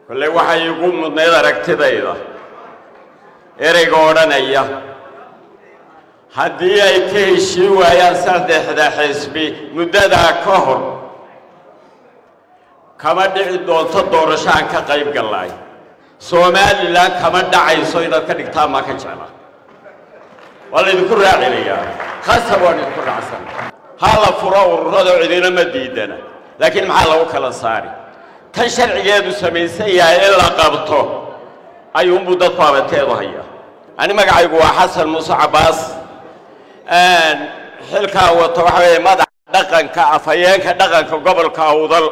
kolley waxay igu mudnayd aragtidayda ereyga odhanaya haddii ay ka heshiin waayaan saddexda xisbi muddadaa ka hor kama dhici doonto doorashaan ka qayb gallaay somalilan kama dhacayso inaad ka dhigtaan maa ka jecla waa laydinku raacinayaa khasab waan idinku raacsan ha la furo ururada cidina ma diidana laakiin maxaa lagu kala saari tan sharcigeedu samaysan yahay in la qabto ayuunbuu dadku abateedu hayaa ani magacaygu waa xasan muuse cabbaas xilkaa wato waxa weeye madaxa dhaqanka afhayeenka dhaqanka gobolka awdal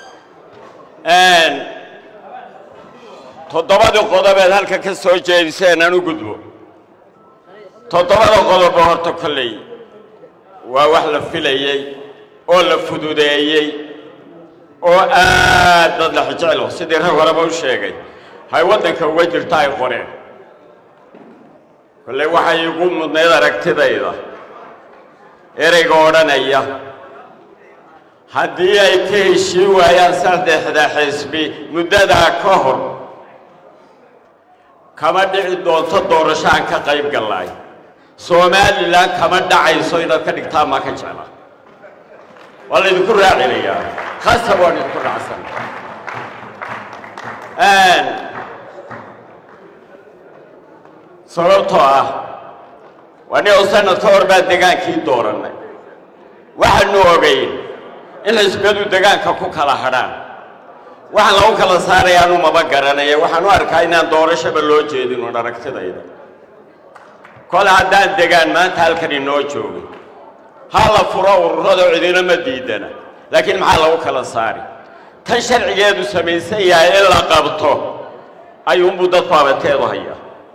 toddobadii qodobeed halka ka soo jeediseen aan u gudbo toddobada qodobo horta kolley waa wax la filayey oo la fududeeyey oo aad dad la xijeclo sidii rag horeba u sheegay hay waddanka uga jirta ay qoreen kolley waxay igu mudnayd aragtidayda ereyga odhanaya haddii ay ka heshiin waayaan saddexda xisbi muddadaa ka hor kama dhici doonto doorashaan ka qayb gallaay somalilan kama dhacayso inaad ka dhigtaan maa ka jecla waa laydinku raacinayaa khasab waan idinku raacsan sababtoo ah waa nin oo sanad ka hor baa degaankii doorannay waxaanu ogayn in xisbiyadu degaanka ku kala hadhaan waxaan lagu kala saarayaanu maba garanaya waxaan u arkaa inaan doorashaba loo jeedin un aragtidayda kole haddaan degaan maanta halkan inoo joogin ha la furo ururada cidina ma diidana laakiin maxaa lagu kala saari tan sharcigeedu samaysan yahay in la qabto ayuunbuu dadku abateedu hayaa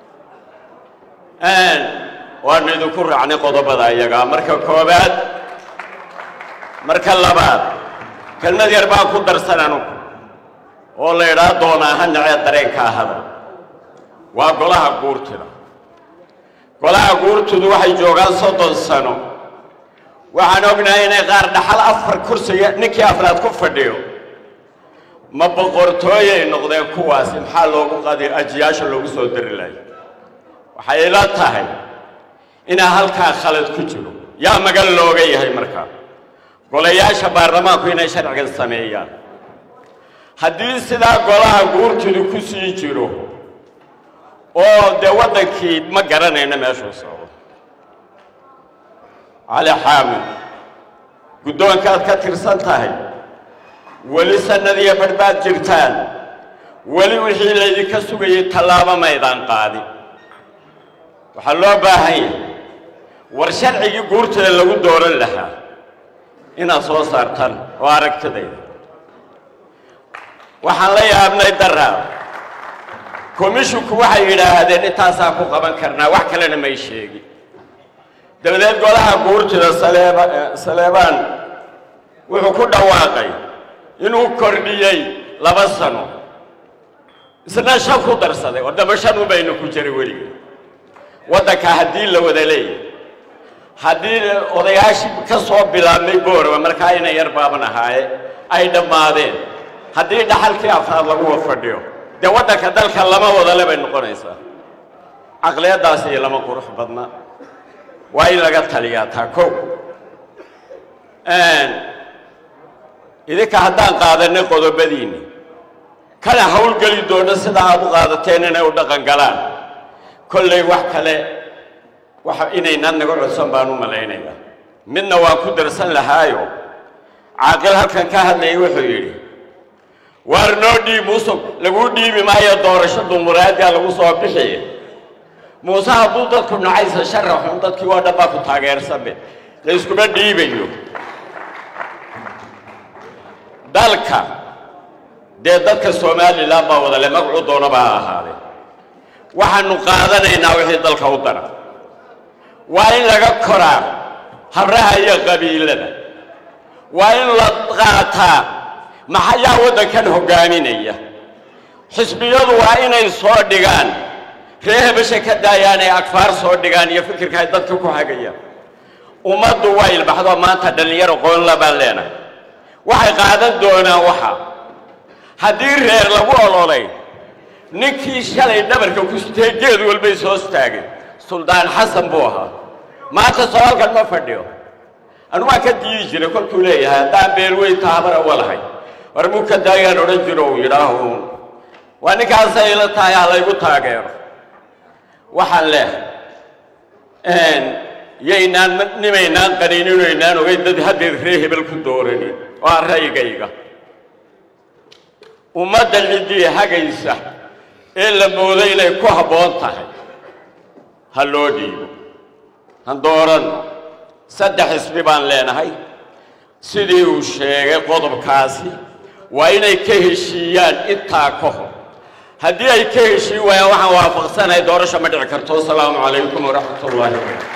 waanu idinku raacnay qodobada iyagaa marka koobaad marka labaad kelmad yar baan ku darsan anugu oo la idhaa doonaa ha nacee dareenka ahada waa golaha guurtida golaha guurtidu waxay joogaan soddon sano waxaan ognahay inay qaar dhaxal afar kursiga ninkii afraad ku fadhiyo ma boqortooyay noqdeen kuwaasi maxaa loogu qadi ajiyaasha loogu soo dari lahay waxay ila tahay inaa halkaa khalad ku jiro yaa magan looga yahay markaa golayaasha baarlamaanku inay sharcigan sameeyaan haddii sidaa golaha guurtidu ku sii jiro oo dee waddankii ma garanayno meeshuu socdo cali xaamid guddoonkaad ka tirsan tahay weli sannadiyo badhbaad jirtaan weli wixii laydinka sugayay tallaabo maydaan qaadin waxaa loo baahan yahay war sharcigii guurtida lagu dooran lahaa inaad soo saartaan oo aragtidayda waxaan la yaabnay daraa komishinku waxay yidhaahdeen intaasaan ku qaban karnaa wax kalena may sheegin dabadeed golaha guurtida saleeba saleebaan wuxuu ku dhawaaqay inuu kordhiyey laba sano isna shan ku darsaday oo damba shan ubayna ku jiray weliga waddanka haddii la wada leeyahay haddii odayaashii ka soo bilaabmay booraba markaa ina yar baaban ahaaye ay dhammaadeen haddii dhaxalkii afraad laguwa fadhiyo dee waddanka dalka lama wadale bay noqonaysaa caqliyaddaasi iyo lama qurux badna waa in laga taliyaa taa kow idinka haddaan qaadanay qodobadiinni kana hawlgeli doono sida aad u qaadateen inay u dhaqan galaan kollay wax kale waxa inaynaan naga codsan baan u malaynayaa midna waan ku darsan lahaayo caaqil halkan ka hadlayay wuxuu yidhi waar noo dhiib muusug laguu dhiibi maayo doorasho dumuraadiya lagu soo bixiye muuse hadduu dadku nacaysa sharaxun dadkii waa dhan baa ku taageersanbe la iskuma dhiibayo dalka dee dadka somalilan baa wadale magacuu doonaba ha ahaadee waxaanu qaadanaynaa wixii dalka u dara waa in laga koraa habraha iyo qabiilada waa in la qaataa maxayaa waddankan hoggaaminaya xisbiyadu waa inay soo dhigaan ree hebesha ka daayaan ay agfaar soo dhigaan iyo fikirka ay dadka ku hagayaan ummaddu waa ilbaxdo maanta dhallinyaro qoonla baan leenahay waxay qaadan doonaan waxa haddii reer lagu ololay ninkii shalay dhabarka ku sitee geed walbay soo istaageen suldaan xasan buu ahaa maanta soolkan ma fadhiyo anu waan ka diidi jiray kolkuu leeyahay haddaan beelweyn taabara walahay war muka daayaan odhan jiro uu yidhaahuun waa ninkaasay ila tahay ha laygu taageero waxaan leehay yaynaan nimaynaan qaniininaynaan ogeyn dad haddeed ree hebel ku dooranin waa raygayga ummadda ciddii hagaysa ee la mooday inay ku habboon tahay ha loo dhiibo han dooranno saddex ismi baan leenahay sidii uu sheegay qodobkaasi waa inay ka heshiiyaan intaa ka hor haddii ay ka heshiin waayaan waxaan waafaqsanahay doorasho ma dhici karto asalaamu calaykum waraxmat ullaahi